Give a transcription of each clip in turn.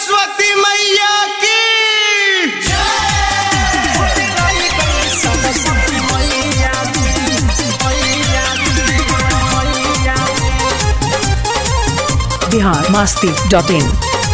सरस्वती मैया की बिहार मास्ती डॉट इन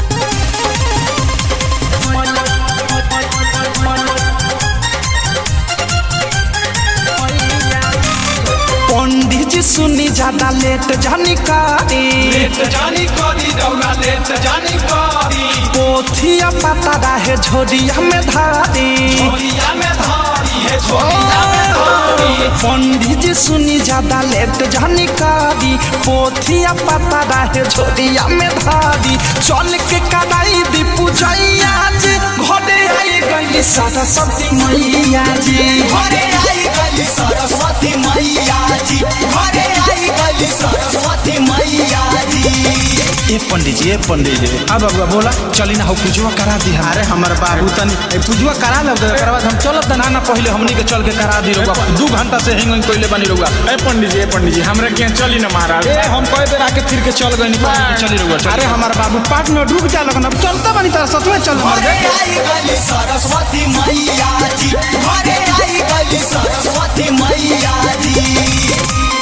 पंडित जी सुनी ज्यादा लेट जानी कारी लेट जानी करी दौड़ा लेट जानी करी पोथिया पता रहे झोरिया में धारी झोलिया में धारी है झोलिया में धारी पंडित जी सुनी ज्यादा लेट जानी कारी पोथिया पता रहे झोरिया में धारी चल के कराई दी पूजैया जी घरे आई गई सरस्वती मैया जी घरे आई गई सरस्वती मैया जी घरे आई गई सरस्वती मैया जी ए पंडित जी ए पंडित जी अब अब बोला चली ना हो पूजवा करा दी अरे हमार बाबू तनी ए पूजवा करा लब ओकर बाद हम चलब त ना ना पहले हमनी के चल के करा दी रहुआ दू घंटा से हिंग हिंग कोइले बनी रहुआ ए पंडित जी ए पंडित जी हमरा के चली ना महाराज ए हम कई बेर आके फिर के चल गइनी पंडित चली रहुआ अरे हमार बाबू पाँच मिनट रुक जा लगन अब चलता बनी तारा सच में चल मर घरे आई गई सरस्वती मैया जी घरे आई गई सरस्वती मैया जी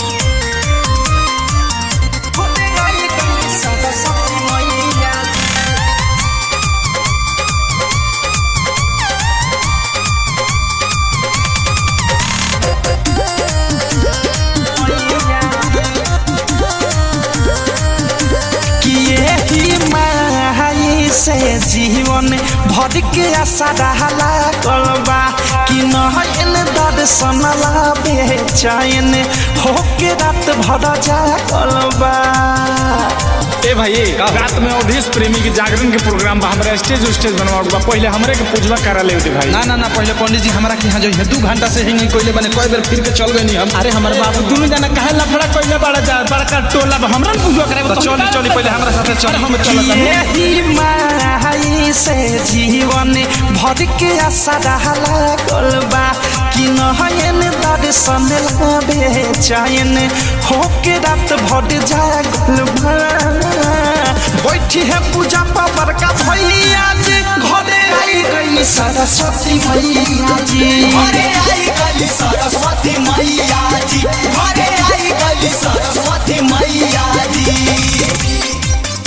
किए ही माई से जीवन भर के आशा रहला कलबा कि नहन दर्शन ला बेचैन होके रात भर जा कलबा ए भाई ए, रात में अवधेश प्रेमी के जागरण के प्रोग्राम बा हमरा स्टेज स्टेज बनवाओ बा पहले हमरे के पूजवा करा ले दे भाई ना ना ना पहले पंडित जी हमरा के यहाँ जो है दू घंटा से हिंग हिंग कोइले बने कई बेर फिर के चल गइनी हम अरे हमार बाबू दुनु जना काहे लफड़ा कोइले बड़ा जा बड़का टोला बा हमरा न पूजवा करे तो चली चली पहले हमरा साथे चल हम चलत यही माई से जीवन भर के आशा रहला कलबा कि नहन दर्शन ला बेचैन होके रात भर जा कलबा बैठी है पूजा पावर का भैया जी घरे आई गई सरस्वती मैया जी घरे आई गई सरस्वती मैया जी घरे आई गई सरस्वती मैया जी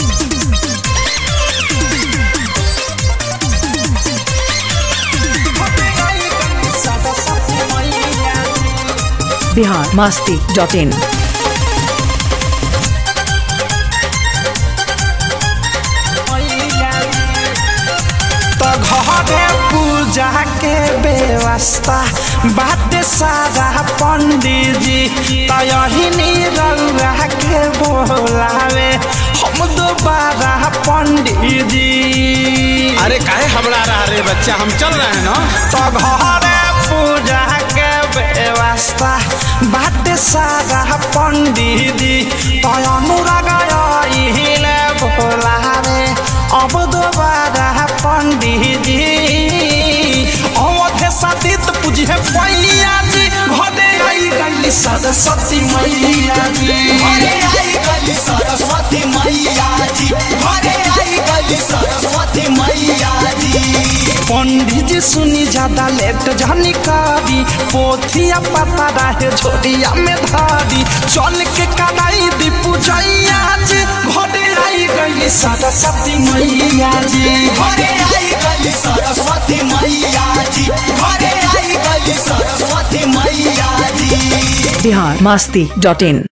बिहार मास्ती डॉट इन तो घरे पूजा के व्यवस्था बात सारा पंडित जी तो यही रउआ के बोलावे हम दोबारा पंडित जी अरे काहे हबड़ा रहा रे बच्चा हम चल रहे हैं ना तो घरे पूजा के व्यवस्था बात सारा पंडित जी तो अनुराग यही बोलावे अब दोबारा पंडित जी अवधे सतीत पूजी है पैया जी घरे आई गई सरस्वती मैया जी घरे आई गई सरस्वती मैया जी घरे आई गई सरस्वती मैया जी पंडित जी सुनी ज्यादा लेट जानी कारी पोथिया पता रहे झोरिया में धारी चल के कराई दी पूजैया जी घरे आई गई सरस्वती मैया जी घरे आई गई सरस्वती मैया जी घरे आई गई सरस्वती मैया जी बिहार मास्ती डॉट इन